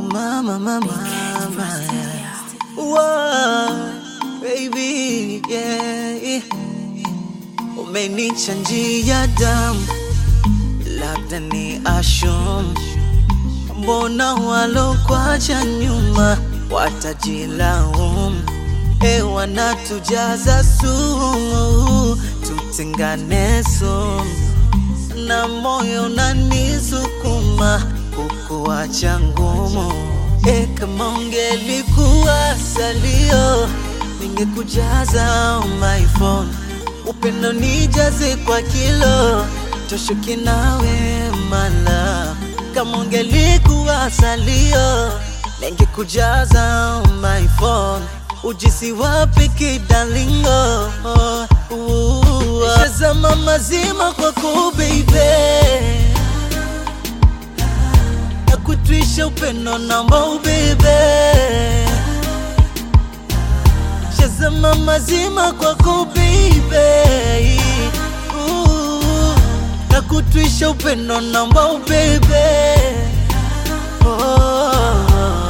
mama, mama, mama. Whoa, baby, yeah. Umenichanjia damu, labda ni ashum. Mbona walokwacha nyuma watajilaumu? E, wanatujaza sumu, tutengane sumu na moyo unanisukuma kukuacha ngumu. E, kama ungelikuwa salio, ningekujaza on my phone, upendo nijaze kwa kilo, toshuki nawe mala. Kama ungelikuwa salio, ningekujaza on my phone, ujisi wapi kidalingo Shazama mazima kwako baby na kutwisha upendo namba ubebe Shazama mazima kwako baby Ooh, na kutwisha upendo namba ubebe oh.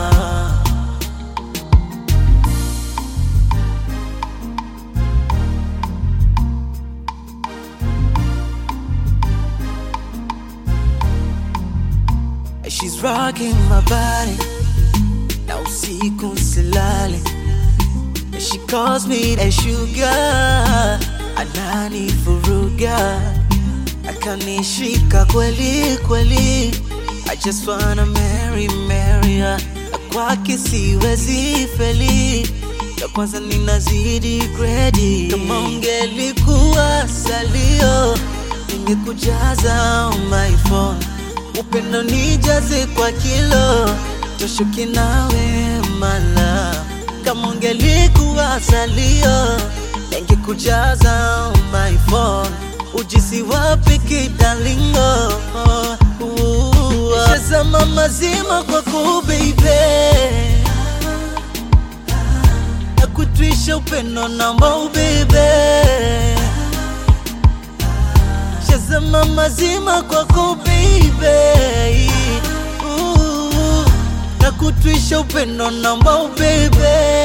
She's rocking my body na usiku silale She calls me a sugar anani furuga akanishika kweli kweli I just wanna marry marry her na kwake siwezi feli ya kwanza ninazidi gredi kama ungelikuwa salio ningekujaza on my phone upendo nijaze kwa kilo toshuki nawe mala kama ungelikuwa salio ningekujaza on my phone ujisi wapi kidalingo shazama mazima kwako baby na kutwisha upendo namba ubebe Shazama mazima kwako baby Ooh, na kutwisha upendo namba ubebe